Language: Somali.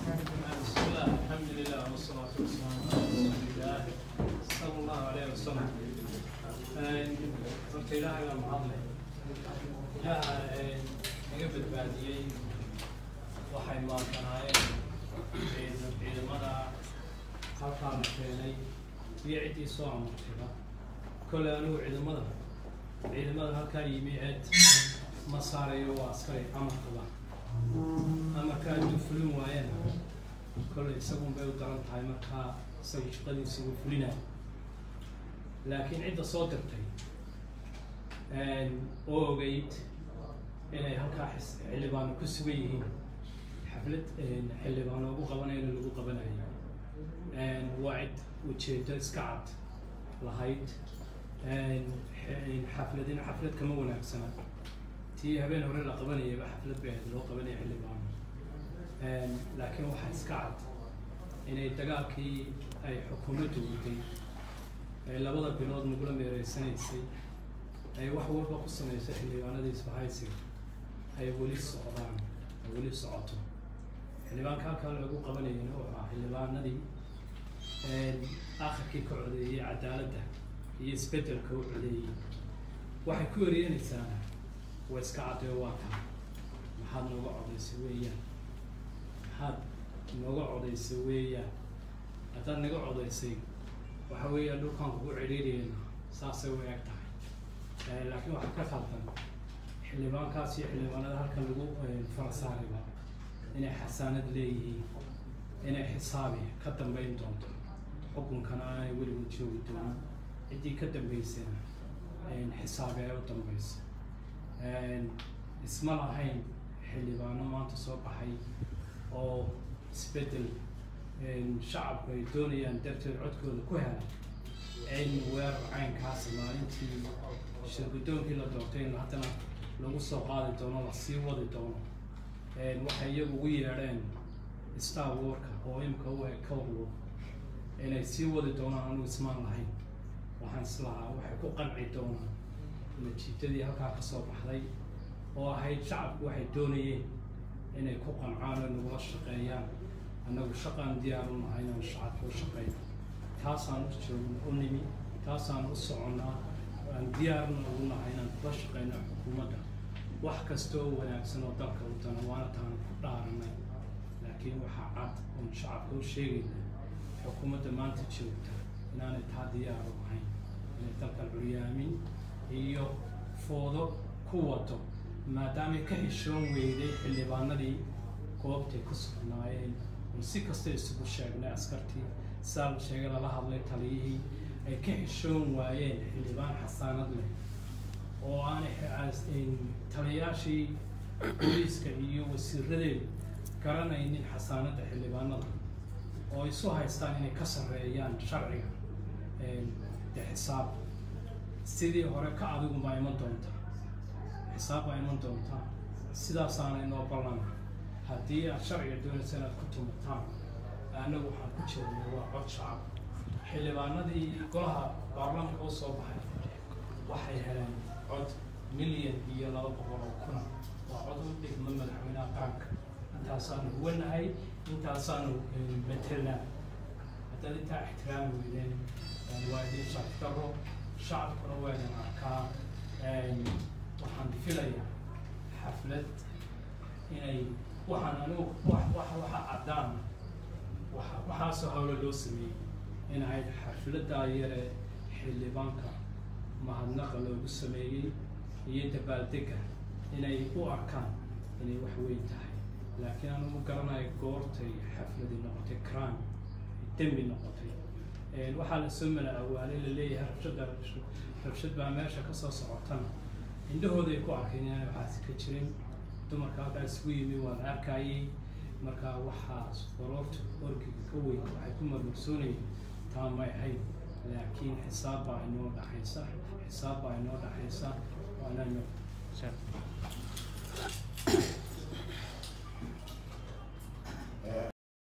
بسم الله الحمد لله والصلاة والسلام على رسول الله صلى الله عليه وسلم horta ilaahay baa mahadle ilaaha naga badbaadiyey waxay maantanaayeen ciid- ciidamada halkaa la keenay iyo ciddii soo amartayba kole anigu ciidamada ciidamada halkaa yimi eed ma saarayo waa askari amarkaba amarka hadduu fulin waayana kolley isagun bay u daran tahay markaa isagu shaqadiisa uu fulinayo laakiin cidda soo dirtay oo ogeyd inay halkaa xis- xildhibaano ku sugan yihiin xaflad xildhibaano ugu qabanayana lagu qabanayo waa cid ujeedo iska cad lahayd xafladina xaflad kama wanaagsana tii habeen hore la qabanayaba xaflad bay ahayd loo qabanaya xildhibaano laakiin waxaa iska cad inay dagaalkii ay xukuumaddu waday ay labada bilood nagula meereysanaysay ay wax walba ku samaysay xildhibaanadii isbahaysiga ay weli socdaan ay weli socoto xildhibaanka halkaa lagu qabanayana wuxuu ahaa xildhibaanadii akhirkii ka codeeyey cadaaladda iyo isbeddelka u codeeyey waxay ku eryanaysaa waa iska caddeyo waa kaa maxaad nooga codaysay weeyaan maxaad nooga codaysay weeyaan haddaad naga codaysay waxa weeyaan dhulkaan kugu cidhiiriyeyna saasay u eg tahay laakiin waxaa ka khaldan xildhibaankaas iyo xildhibaanada halkan lagu farasaariba inay xasaanad leeyihiin inay xisaabi ka dambeyn doonto xukunkana aanay weliba joogi doonin ciddii ka dambeysana xisaabi ay u dambeyso isma lahayn xildhibaano maanta soo baxay oo isbeddel shacabku ay doonayaan darteed codkooda ku helay in weerar caynkaasi maalintii shirgudoonkii la doortay in haddana lagu soo qaadi doono la sii wadi doono waxay iyagu ugu yeedheen star warka oo imika u eg cowdwar inay sii wadi doonaan anigu ismaan lahayn waxaan islahaa waxay ku qanci doonaan natiijadii halkaa ka soo baxday oo ahayd shacabku waxay doonayeen inay ku qancaan oo nagula shaqeeyaan annagu shaqaan diyaar u nahay inaan shacabka u shaqeyno taasaan u joogno u nimi taasaan u soconnaa aan diyaarna ugu nahay inaan kula shaqeyno xukuumadda wax kasta oo wanaagsan oo dalka u dana waana taan ku dhaaranay laakiin waxaa cad oon shacabka u sheegayna xukuumadda maanta joogta inaanay taa diyaar u ahayn inay dalka curyaamin iyo foodo ku wado maadaamay ka xishoon weyday xildhibaanadii goobtay ku sugnaayeen oo si kasta isugu sheegnay askartii saa la sheegay lala hadlay taliyihii ay ka xishoon waayeen xildhibaan xasaanad leh oo aanay taliyaashii booliiska iyo wasiiradeedu garanaynin xasaanadda xildhibaanada oo isu haystaan inay ka sarreeyaan sharciga de xisaab sidii hore ka adigun baa iman doontaa xisaab baa iman doontaa sidaasaana inoo ballana haddii aad sharciga doonaysa inaad ku tumataan annagu waxaan ku jeednay waa cod shacab xildhibaanadii golaha baarlamaanka u soo baxay waxay heleen cod milyan iyo laba boqol oo kuna waa cod u dhigma madaxweynaha qaranka intaasaanu huwanahay intaasaanu betelnaa haddaad intaa ixtiraami weydeen waa idin sharfdaro shacabkuna waa idin arkaa waxaan filayaa xaflad inay waxaan anigu wax wax waxa caddaan waxa waxaasoo hawlo loo sameeyey in ahayd xafladdaa yare xildhibaanka mahadnaqa loogu sameeyey iyo dabaaldega inay u arkaan inay wax weyn tahay laakiin anu ma garanayo goortay xafladi noqotay crime dembi noqotay waxaa lasoo mala awaalay laleeyahay rabshada rabshad baa meesha kasoo socotana indhahooday ku arkeen inaan waxaasi ka jirin dumarka halkaa isugu yimi waan arkayay marka waxaas baroorta orgiga ka weyn waxay ku marmarsoonayeen taa may ahayn laakiin xisaab baa inoo dhaxaysa xisaab baa inoo dhaxaysa waanano